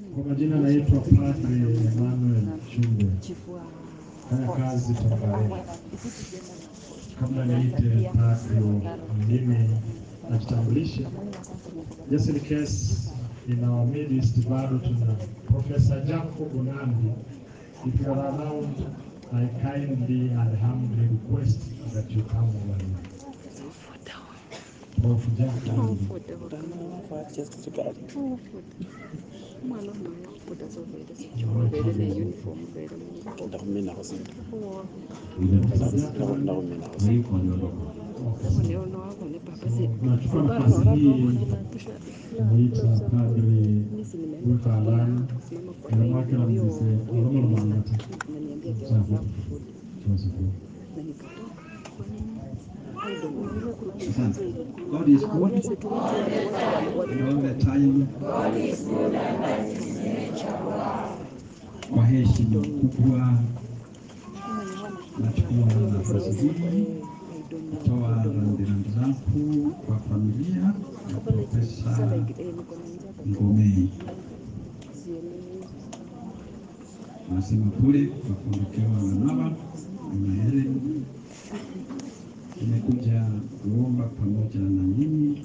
Kwa majina naitwa Padre Emmanuel Chumbe, fanya kazi Tangare. Kabla niite padre, mimi najitambulishe. Just in case in our midst bado tuna Professor Jacob Nandi. If you are around, I kindly and humbly request that you come over here. Prof. Jacob Nandi. Nachukua nafasi hii kumuita Padre Weka Alani wanawake na mzee Oromo Mangati. Sawa. Tunashukuru. Asante. God is good. And all the time. Kwa heshima kubwa nachukua nafasi hii kutoa rambirambi zangu kwa familia ya Profesa Ngomei. Nasema pole kwa kuondokewa na baba na Helen. Tumekuja kuomba pamoja na nyinyi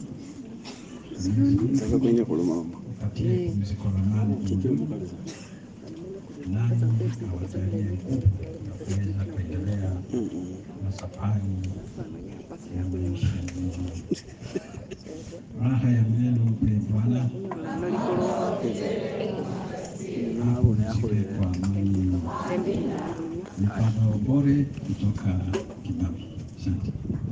katika pumziko la amani mbinguni, nani awajalie nguvu ya kuweza kuendelea na safari ya maisha mengine. Raha ya milele upe Bwana, apumzike kwa amani. Ni Padre Obore kutoka Kibabi. Asante.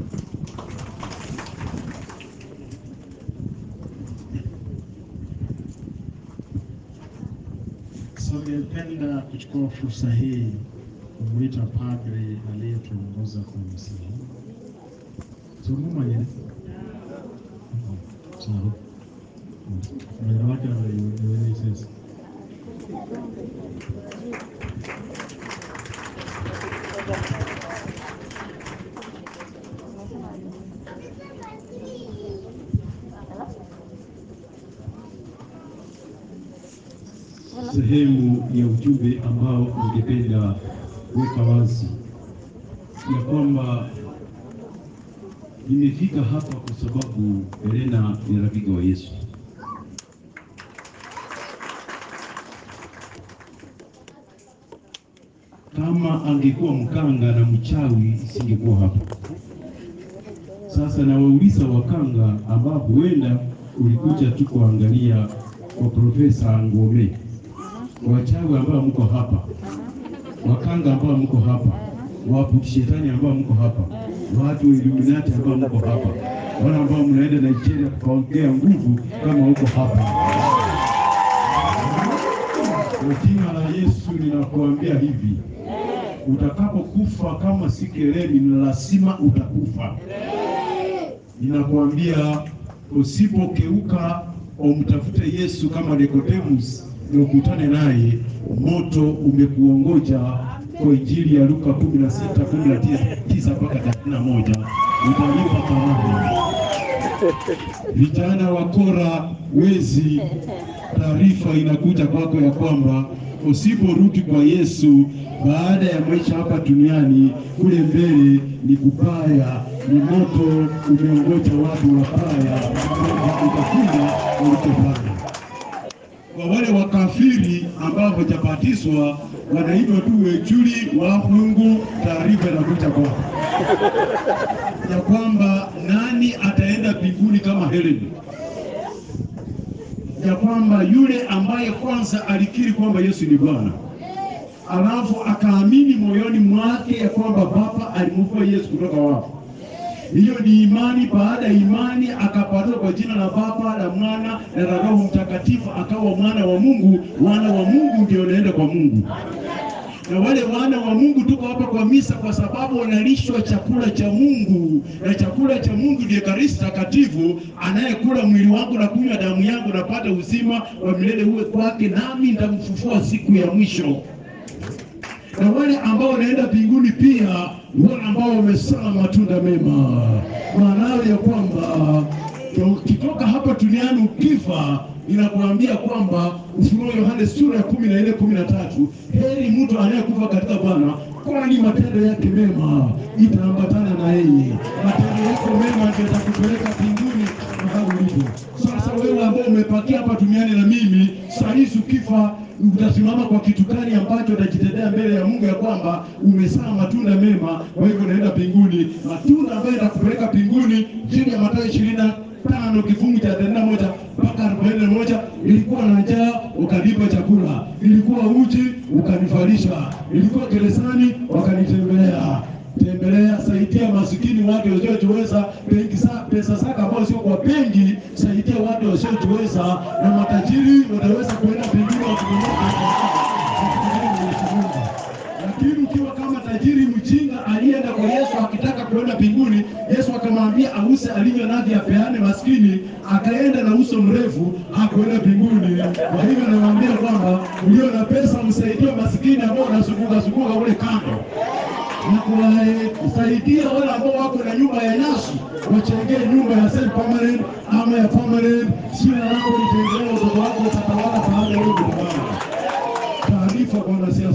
So ningependa kuchukua fursa hii kumwita padre aliyetuongoza kwa misa hii. Tungumanye. Sawa. Mwili wake anaielewa sasa. sehemu ya ujumbe ambao ungependa kuweka wazi ya kwamba nimefika hapa kwa sababu Helena ni rafiki wa Yesu. Kama angekuwa mkanga na mchawi isingekuwa hapa. Sasa nawauliza wakanga ambao huenda ulikuja tu kuangalia kwa Profesa Ngome, wachawi ambao mko hapa, wakanga ambao mko hapa, waabudu shetani ambao mko hapa, watu wa Illuminati ambao mko hapa, wale ambao mnaenda Nigeria kuongea nguvu kama huko hapa. Kwa jina la Yesu ninakuambia hivi, utakapokufa kama si keleni, ni lazima utakufa. Ninakuambia usipokeuka umtafute Yesu kama Nikodemus na ukutane naye, moto umekuongoja. Kwa Injili ya Luka 16 19 mpaka 31 utalipa thawabu. Vijana wa Kora wezi, taarifa inakuja kwako ya kwamba usiporudi kwa Yesu baada ya maisha hapa duniani, kule mbele ni kubaya, ni moto umeongoja watu wabaya, kwamba utakula ulichofanya. Kwa wale wakafiri ambao hawajabatizwa wanaitwa tu wechuli wa Mungu, taarifa inakuja kwako ya kwamba nani ataenda mbinguni kama Heleni, ya kwamba yule ambaye kwanza alikiri kwamba Yesu ni Bwana alafu akaamini moyoni mwake ya kwamba Baba alimfufua Yesu kutoka wafu. Hiyo ni imani. Baada ya imani akabatizwa kwa jina la Baba la Mwana na la Roho Mtakatifu, akawa mwana wa Mungu. Wana wa Mungu ndio wanaenda kwa Mungu na wale wana wa Mungu tuko hapa kwa misa kwa sababu wanalishwa chakula cha Mungu, na chakula cha Mungu ni Ekaristi Takatifu. Anayekula mwili wangu na kunywa damu yangu napata uzima wa milele uwe kwake, nami nitamfufua siku ya mwisho. Na wale ambao wanaenda mbinguni pia wale ambao wamesala matunda mema, maana ya kwamba ukitoka hapa duniani ukifa inakuambia kwamba Ufunuo Yohane sura ya kumi na nne kumi na tatu heri mtu anayekufa katika Bwana, kwani matendo yake mema itaambatana na yeye. Matendo yako mema ndio yatakupeleka mbinguni mahali ulipo. Sasa wewe ambao umepakia hapa duniani na mimi, saa hizi ukifa utasimama kwa kitu gani ambacho utajitetea mbele ya Mungu ya kwamba umezaa matunda mema, kwa hivyo unaenda mbinguni. Matunda ambayo yatakupeleka mbinguni chini ya Mathayo ishirini na tano kifungu cha thelathini na moja mpaka arobaini na moja ilikuwa na njaa ukanipa chakula, ilikuwa uchi ukanivalisha, ilikuwa gerezani wakanitembelea tembelea, saidia masikini, watu wasiojiweza, benki sa pesa zako ambao sio kwa benki, saidia watu wasiojiweza, na matajiri wataweza kuenda mbinguni wakitumia lakini ukiwa kama tajiri mjinga aliyeenda kwa Yesu akitaka kuenda mbinguni, Yesu akamwambia ause alivyo navyo apeane maskini, akaenda na uso mrefu hakuenda mbinguni. Kwa hivyo nawaambia kwamba ulio na pesa msaidie maskini ambao wanazunguka zunguka kule kando na kuwasaidia wale ambao wako na nyumba ya nyasi wachengee nyumba ya self permanent ama ya permanent. Jina lako litengee, watoto wako utatawala baada ya hiyo kutawala. Taarifa kwa wanasiasa.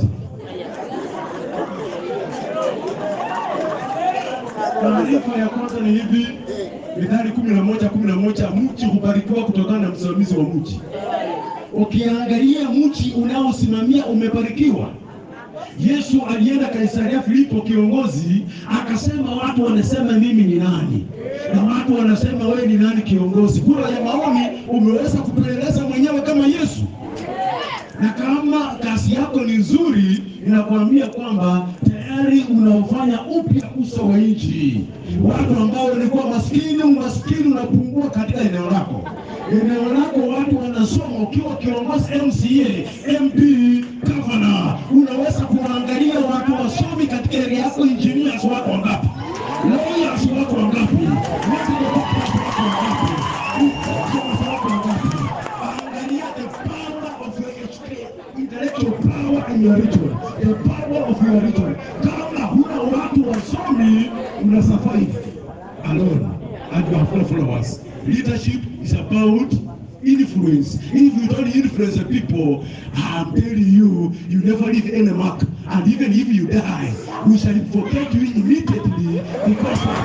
Taarifa ya kwanza ni hivi, Mithali kumi na moja kumi na moja mchi hubarikiwa kutokana na msimamizi wa mchi. Ukiangalia mchi unaosimamia umebarikiwa. Yesu alienda Kaisaria Filipo, kiongozi akasema, watu wanasema mimi ni nani? Na watu wanasema wewe ni nani kiongozi? Kura ya maoni umeweza kupeleleza mwenyewe kama Yesu na kama kazi yako ni nzuri, inakuambia kwamba tayari unaofanya upya uso wa nchi. Watu ambao walikuwa maskini, umaskini unapungua katika eneo lako. Eneo lako watu wanasoma. Ukiwa kiongozi MCA, MP, governor, unaweza kuangalia watu wasomi katika area yako. Engineers wako wangapi? Lawyers wako wangapi? Medical doctors wako wangapi? Inspectors wako wangapi? Angalia the power of your education, intellectual power in your ritual, the power of your ritual. Kama huna watu wasomi, una survive alone and you have no followers. Leadership is about influence. If you don't influence the people, I'm telling you, you never leave any mark. And even if you die, we shall forget you immediately because of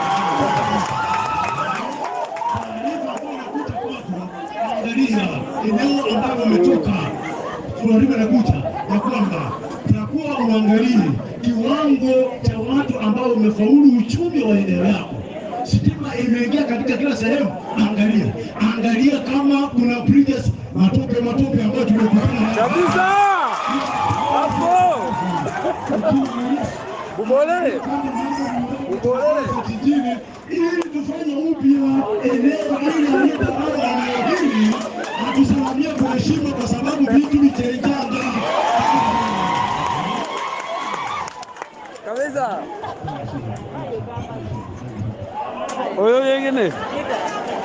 taarifa ambayo inakuja kwako, angalia eneo ambalo umetoka, taarifa inakuja ya kwamba takuwa uangalie kiwango cha watu ambao umefaulu uchumi wa eneo yako. Stima imeingia katika kila sehemu, angalia angalia kama kuna bridges matope matope ambayo tumekutana nayo. Kabisa. Hapo. Ubole. Ubole. kijijini ili tufanye upya eneo hili aliyetawala eneo hili na tusimamie kwa heshima, kwa sababu vitu vichenjanga. Kabisa. Oyo yengine.